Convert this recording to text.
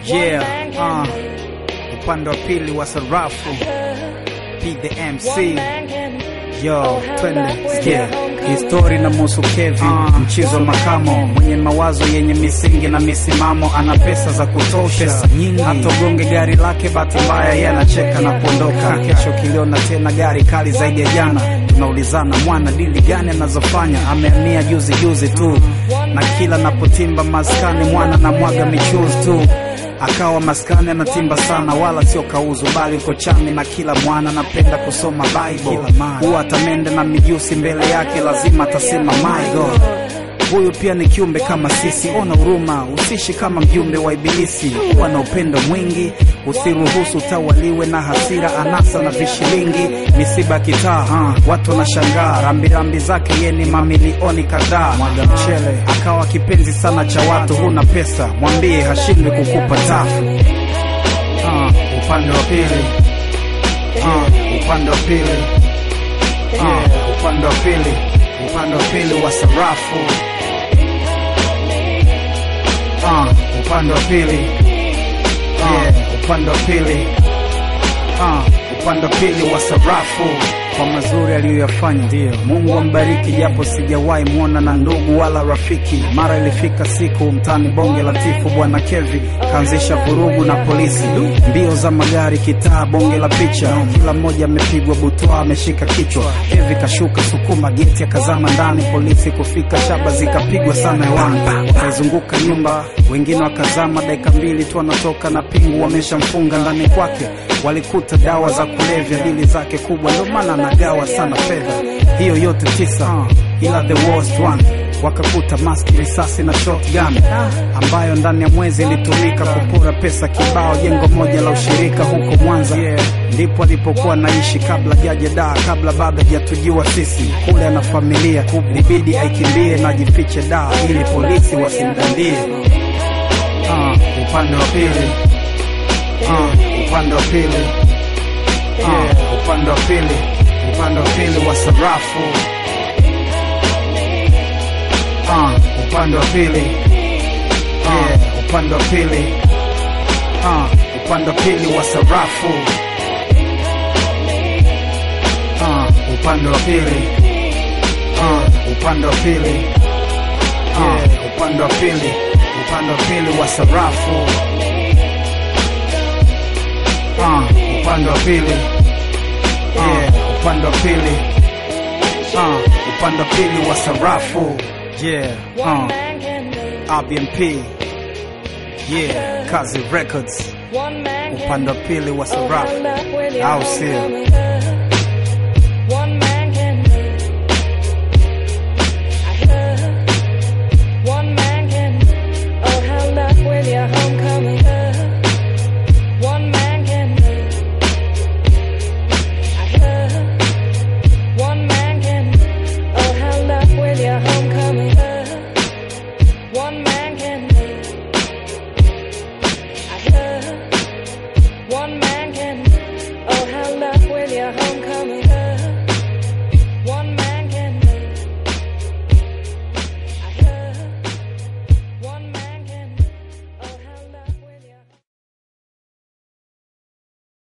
Yeah, uh, upande wa pili wa sarafu P the MC Yo, twende sikia histori na musu Kevi uh, mchizo wa makamo mwenye mawazo yenye misingi na misimamo, ana pesa za kutosha pesa nyingi, hatogonge gari lake, bahati mbaya yeye anacheka na kuondoka. Kesho kiliona tena gari kali zaidi ya jana, tunaulizana mwana dili gani anazofanya, amehamia juzi juzi tu, na kila napotimba maskani mwana na mwaga michuzi tu akawa maskani anatimba sana, wala sio kauzu, bali uko chami na kila mwana anapenda kusoma Bible. Huwa atamende na mijusi mbele yake, lazima atasema my God. Huyu pia ni kiumbe kama sisi, ona huruma, usishi kama mjumbe wa Ibilisi. Kuwa na upendo mwingi, usiruhusu utawaliwe na hasira, anasa na vishilingi, misiba kitaa. Uh, watu wanashangaa rambirambi zake, ye ni mamilioni kadhaa. Mwaga mchele akawa kipenzi sana cha watu, huna pesa mwambie, hashindwi kukupa tafu. Uh, upande wa pili uh, upande wa pili uh, upande wa pili upande wa pili wa sarafu uh, upande wa pili uh, upande wa pili uh, upande wa pili wa sarafu kwa mazuri aliyoyafanya, ndio Mungu ambariki, japo sijawahi mwona na ndugu wala rafiki. Mara ilifika siku mtani bonge latifu, bwana Kevi kaanzisha vurugu na polisi, mbio za magari kitaa, bonge la picha, kila mmoja amepigwa butwa, ameshika kichwa. Kevi kashuka sukuma geti, akazama ndani, polisi kufika, shaba zikapigwa sana hewani, wakaizunguka nyumba, wengine wakazama, dakika mbili tu anatoka na pingu, wameshamfunga ndani kwake. Walikuta dawa za kulevya, dili zake kubwa, ndio maana anagawa sana fedha. Hiyo yote tisa, ila the worst one wakakuta maski, risasi na shotgun ambayo ndani ya mwezi ilitumika kupora pesa kibao, jengo moja la ushirika huko Mwanza. Ndipo alipokuwa naishi kabla jaje daa, kabla bado hajatujua sisi. Kule ana familia, ilibidi aikimbie na ajifiche daa ili polisi wasimdandie. Uh, upande wa pili uh, upande wa pili uh, upande wa pili upande wa pili wa sarafu uh, upande wa pili uh, upande wa pili uh, upande wa pili wa sarafu uh, upande wa pili uh, upande wa pili uh, upande wa pili upande wa pili wa sarafu uh, upande wa pili uh, upande wa pili uh, upande wa pili wa sarafu yeah uh, RBMP yeah Kazi Records upande wa pili wa sarafu au sio